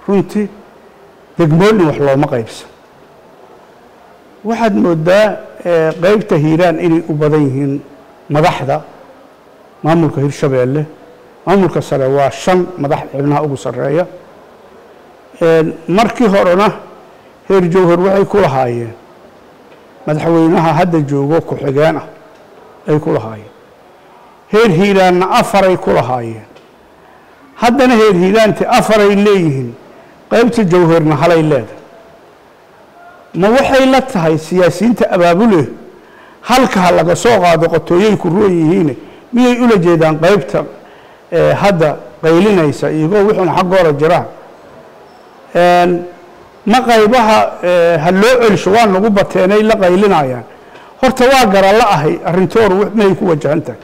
runtii degmoonin wax looma qaybsan waxaad moodaa qaybta hiiraan inay u badan yihiin madaxda maamulka hirshabeelle maamulka sare waa shan madax xibnaha ugu sarreeya markii horena heer jowhar waxay ku lahaayeen madaxweynaha hadda joogo ku-xigeen ah ay ku lahaayeen heer hiiraanna afaray ku lahaayeen haddana heer hiiraanti afaray leeyihiin qaybta jowharna halay leedahay ma waxay la tahay siyaasiyiinta abaabule halka ha laga soo qaado qotooyay ku roon yihiine miyay ula jeedaan qaybta hadda qaylinaysa iyagoo wuxuuna xaggooda jiraan ma qaybaha ha loo celsho waa nagu bateenay la qaylinayaan horta waa gara la ahay arrintooru may ku wajahan tahay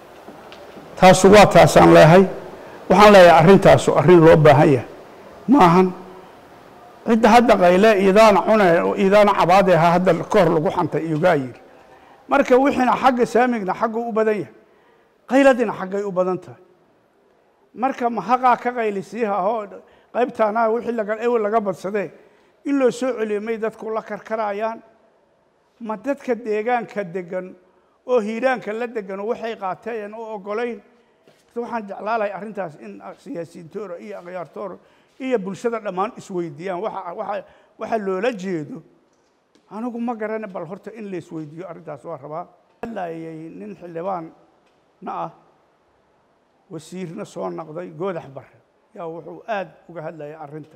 taasu waa taasaan leehay waxaan leeyahay arrintaasu arrin loo baahan yahay ma ahan cidda hadda qayle idaana cune idaana cabaade ha hadda ka hor lagu xantay iyogaa yidhi marka wixiina xagga saamigna xaggu u badan yahay qayladina xaggay u badan tahay marka mahaqaa ka qaylisiiha oo qaybtaana wixii laga ewel laga badsadee in loo soo celiyo may dadku la karkarayaan ma dadka deegaanka degan oo hiiraanka la degan waxay qaateen oo ogolayn waxaan jeclaalahay arrintaas in siyaasiyiintoora iyo akhyaartoora iyo bulshada dhammaan isweydiiyaan waxa loola jeedo anigu ma garana bal horta in la isweydiiyo arrintaas waa rabaa hadlayay nin xildhibaanna ah wasiirna soo noqday goodax bare yaa wuxuu aad uga hadlayay arrinta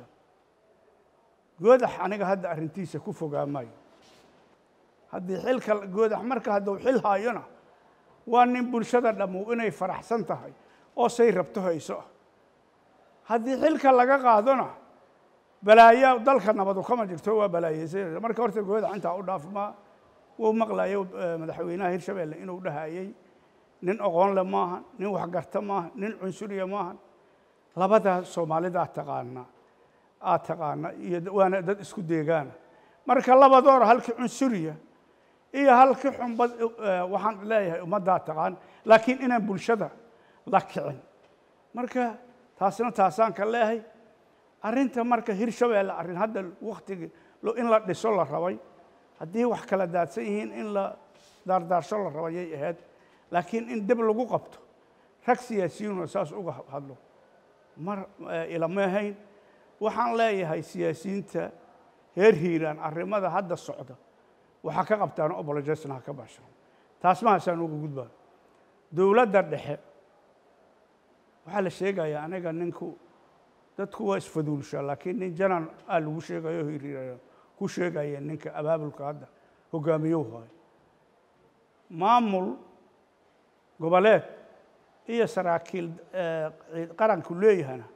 goodax aniga hadda arrintiisa ku fogaa maayo haddii xilka goodax marka hadduu xil haayona waa nin bulshada dhammu inay faraxsan tahay oo say rabto hayso ah haddii xilka laga qaadona balaayo dalka nabadu kama jirto waa balaayeysa marka horta goodax intaa u dhaafmaa wuu maqlayo madaxweynaha hirshabeelle inuu dhahayey nin oqoon le maaha nin waxgarta maaha nin cunsuriya maaha labadaa soomaalidaa taqaana aad taqaana iyo waana dad isku deegaana marka labadoora halkii cunsuriya iyo halkii xunbad waxaan leeyahay ummaddaa taqaan laakiin inaan bulshada la kicin marka taasna taasaan ka leehay arrinta marka hirshabeelle arrin hadda waktigii in la dhiso la rabay haddii wax kala daadsan yihiin in la daardaarsho la rabayay ahayd laakiin in dib lagu qabto rag siyaasiyiinoo saas uga hadlo mar ilama ahayn waxaan leeyahay siyaasiyiinta heer hiiraan arrimada hadda socda waxaa ka qabtaan obolojesna ha ka bashaan taas mahaasaan uga gudbaa dowladda dhexe waxaa la sheegayaa aniga ninku dadku waa isfaduulshaa laakiin nin janan aa lagu sheegayo hiirhiiraya ku sheegaya ninka abaabulka hadda hogaamiyou hayo maamul goboleed iyo saraakiil qaranku leeyahana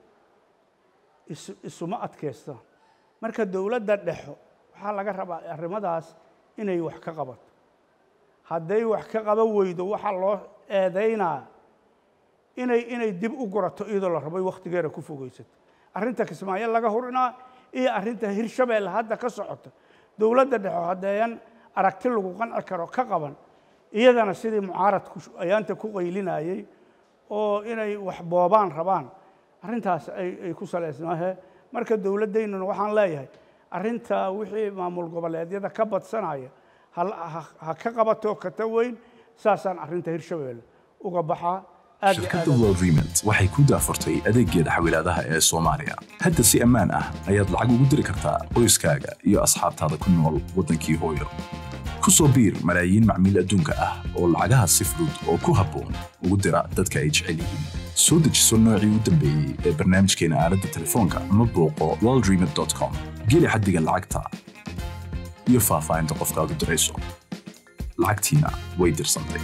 isuma adkaystaan marka dowladda dhexo waxaa laga rabaa arrimadaas inay wax ka qabato hadday wax ka qaban weydo waxaa loo eedaynaa inay inay dib u gurato iyadoo la rabay wakhtigeeda ku fogeysato arrinta kismaayo laga hurinaa iyo arrinta hirshabeelle hadda ka socota dowladda dhexo haddeeyan aragti lagu qanci karo ka qaban iyadana sidii mucaaradku ayaanta ku qaylinayey oo inay wax boobaan rabaan arrintaas ay ku salaysnaahe marka dowladdaynuna waxaan leeyahay arrinta wixii maamul goboleedyada ka badsanaya ha ka qabato kata weyn saasaan arrinta hirshabeelle uga baxaa shirkadda world remit waxay ku daafurtay adeeggeeda xawilaadaha ee soomaaliya hadda si ammaan ah ayaad lacag ugu diri kartaa qoyskaaga iyo asxaabtaada ku nool waddankii hooyo ku soo biir malaayiin macmiil adduunka ah oo lacagaha si fudud oo ku habboon ugu dira dadka ay jecel yihiin soo dejiso noocii u dambeeyey ee barnaamijkeena aaladda telefoonka ama booqo worldremit com geli xaddiga lacagta iyo faahfaahinta qofkaad u dirayso lacagtiina way dirsantay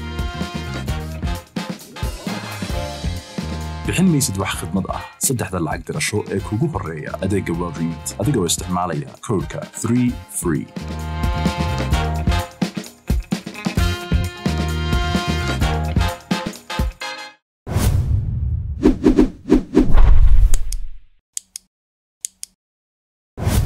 bixin maysid wax khidmad ah saddexda lacag dirasho ee kugu horreeya adeegga world remit adigoo isticmaalaya koodhka 3 free